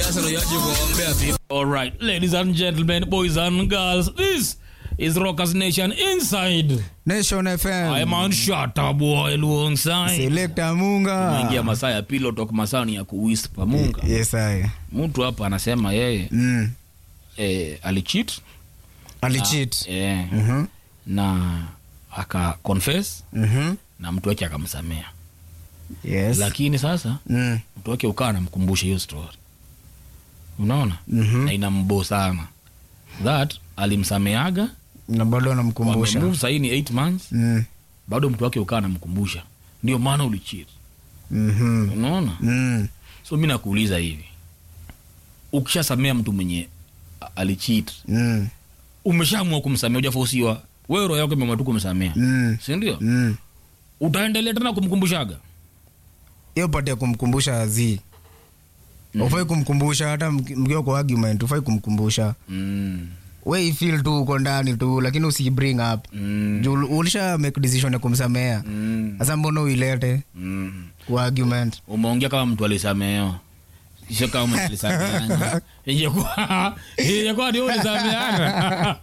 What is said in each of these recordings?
Arsenal yaje kuombea FIFA. All right, ladies and gentlemen, boys and girls, this is Rockers Nation Inside. Nation I FM. am on Shata Boy alongside. Selector Munga. Ingia masaa ya pillow talk, masaa ni ya kuwhisper Munga. Yes, I. Mtu hapa anasema yeye Mm. eh, alicheat Alicheat. eh, Mhm. na aka confess Mhm. na mtu wake akamsamea, Yes. lakini sasa Mm. mtu wake ukawa anamkumbusha hiyo story, unaona Mhm. na inambo sana that alimsameaga Na bado anamkumbusha. wamemove sahii ni 8 months Mm. bado mtu wake ukawa anamkumbusha ndio maana ulicheat Mhm. unaona Mm. so mi nakuuliza hivi ukishasamea mtu mwenye a- alicheat Mm. umeshaamua kumsamea ujafosiwa wewe roho yako imeamua tu kumsamea Mm. sindio Mm. utaendelea tena kumkumbushaga hiyo pati ya kumkumbusha zi ufai kumkumbusha hata mki- mkiwa kwa argument ufai kumkumbusha mm. we ifeel tu uko ndani tu lakini usi bring up Mm. juu ulisha make decision ya kumsamea Mm. sasa mbona uilete Mm. kwa argument umeongea kama mtu alisamehewa sio kama mtu alisameana ingekuwa ingekuwa ndio ulisameana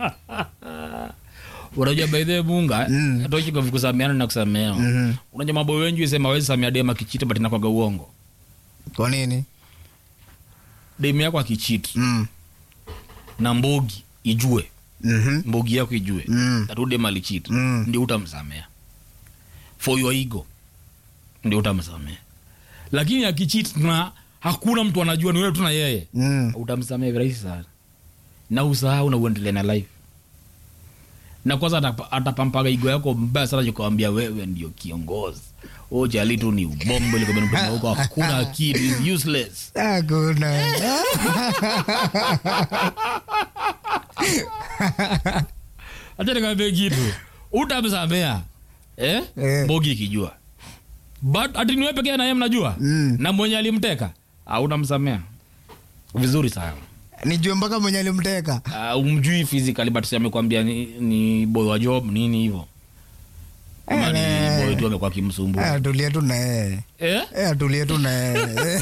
unajua by the way, munga Mm. toki kwa kusameana na kusamehewa Mhm. unajua mambo wengi sema wezi samea dema kichita but inakwaga uongo kwa nini demu yako akichit mm. na mbogi ijue Mhm. mbogi yako ijue Mm. tatu demu alichit Mm. ndio utamsamea for your ego ndio utamsamea lakini akichit na hakuna mtu anajua ni wewe tu na yeye Mm. utamsamea virahisi sana na usahau na uendelee na life na kwanza atapa- atapampaga igo yako mbaya sana kukwambia wewe ndio kiongozi o jali tu ni ubombo likobenaa huko hakuna akili is useless hakuna acha nikwambie kitu utamsamea eh? Eh. bogi ikijua but ati niwe pekee naye mnajua Mm. na mwenye alimteka autamsamea vizuri sana nijue mpaka mwenye alimteka uh, umjui physically but si amekwambia ni, ni boy wa job nini hivyo ama ni Eh. boy tu amekuwa kimsumbua Eh, atulie tu na yeye eh? Eh, atulie tu na yeye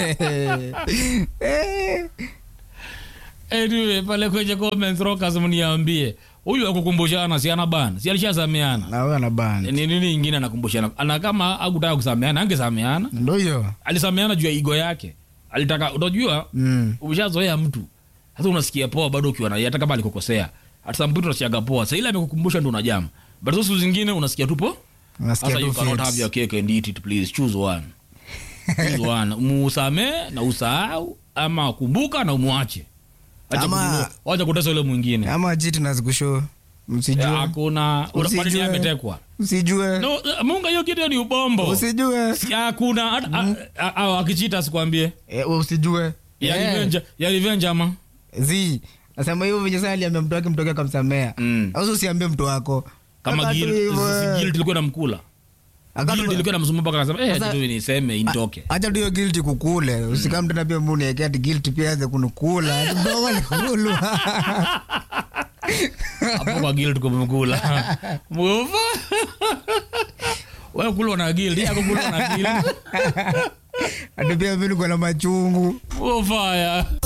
Eh. anyway, pale kwenye comments rockers mniambie huyu akukumbushana si ana bana si alishasameana na huyo anabana ni nini ingine anakumbushana ana kama akutaka kusameana angesameana ndo hiyo alisameana juu ya igo yake alitaka unajua Mm. ushazoea mtu sasa unasikia poa bado ukiwa naye hata kama alikukosea hata samputu unasikiaga poa sa ile amekukumbusha ndo unajama but sasa siku zingine unasikia tu po Nasikia sasa tu you cannot fits. have your cake and eat it please choose one choose one musamee na usahau ama kumbuka na umwache Acha Ama- kudu- wacha kutesa ule mwingine ama jiti nazikusho Eh, msijue hakuna Usijue. unapata ametekwa usijue no eh, munga hiyo kitu ni ubombo usijue Si- hakuna hata a- a- a- akichita asikwambie Eh, usijue ya Eh, revenge ya revenge ama zi nasema hivyo venye saa aliambia mtu wake mtu wake akamsamea Mm. au usiambie mtu wako kama Aka tu guilt hivyo, eh. si guilt ilikuwa namkula Aka tu- guilt ilikuwa namsumbua mpaka anasema eh Sasa- acha tu niseme initoke acha tu hiyo guilty kukule usikam tena pia muniekea ati guilty pia aze kunukula Ati mdogo nikulwa hapo kwa guilt kumkula mufa wewe kulwa na guilt yako kulwa na guilt ati pia mi niko na machungu mufa ya